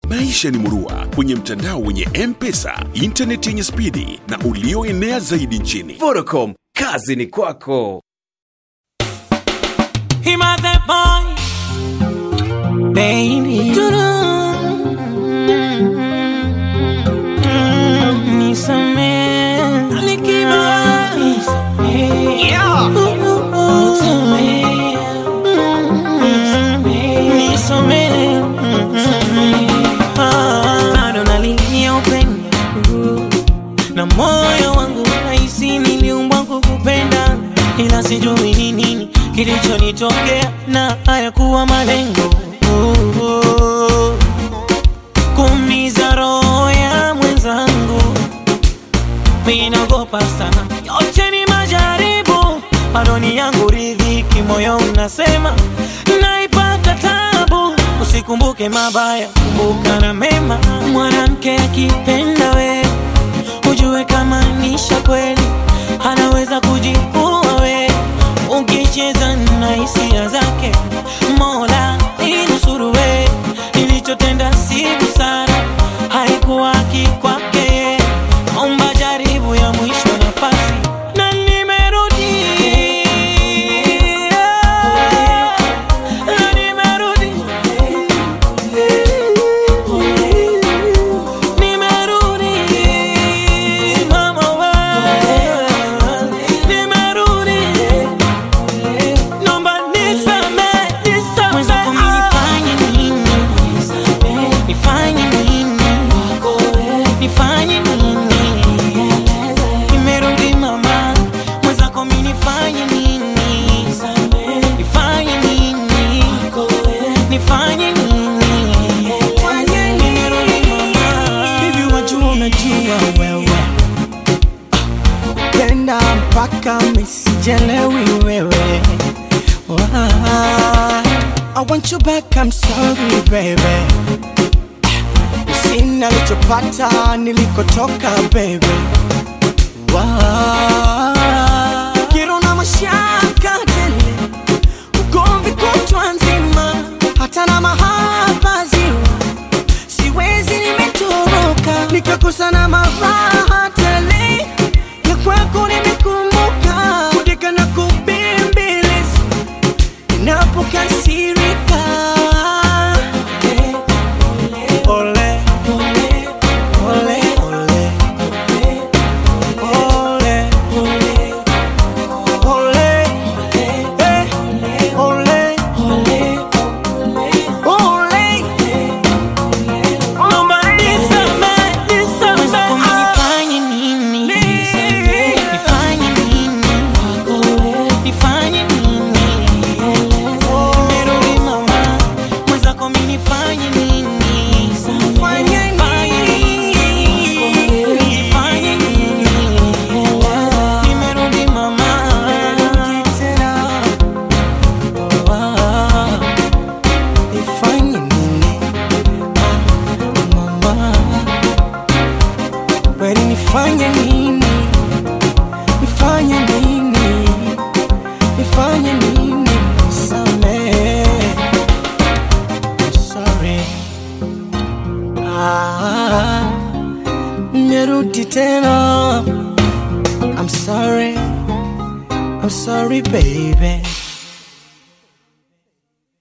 Maisha ni murua kwenye mtandao wenye M-Pesa, intaneti yenye spidi na ulioenea zaidi nchini. Vodacom, kazi ni kwako. Him a that boy, baby. Nisamehe, alikiba. Nisamehe, Ah, bado nalilia upendo na moyo wangu nahisi niliumbwa kukupenda, ila sijui ni nini kilichonitokea na hayakuwa malengo oh, oh. kuumiza roho ya mwenzangu, minaogopa sana, yote ni majaribu, bado ni yangu ridhiki, moyo unasema naipata tabu, usikumbuke mabaya, kumbuka na mema. Mwanamke akipenda we ujue kama nisha kweli, anaweza kujiua we ukicheza na hisia zake. Mola inusuru we, nilichotenda si busara, haikuwa haki kwake. Omba jaribu ya mwisho nafasi na nimerudi na nimerudi nimerudi mama we nimerudi Nomba nisame, nisame. Mwenzako mimi nifanye nini? Nifanye nini? Nifanye nini? Nimerudi mama. Mwenzako mimi nifanye nini? Nifanye nini? Nifanye nini? Nimerudi mama. hivi wajua unajua wewe penda mpaka misijelewi wewe Why? I want you back, I'm sorry baby Sina lichopata nilikotoka baby Why? Kero na mashaka tele Ugomvi kutwa nzima Hata na mahaba ziwa siwezi nimetoroka nikakosa na maraha tele ya kwako nimekumbuka kudeka na kubembeleza inapokasirika ole ole ole ole ole ole eh, ole ole Nomba nisame, nisame. Mwenzako mimi nifanye nini? Nifanye nini? Nifanye nini? Nimerudi mama. Mwenzako mimi nifanye nini? Nifanye nini? Nifanye nini? Nimerudi mama. Ah. Nifanye nini? Ah, mama. Kweli nifanye nini? Nifanye nini? Nifanye nini? Nisamehe. I'm sorry. Ah, nimerudi tena. I'm sorry. I'm sorry baby.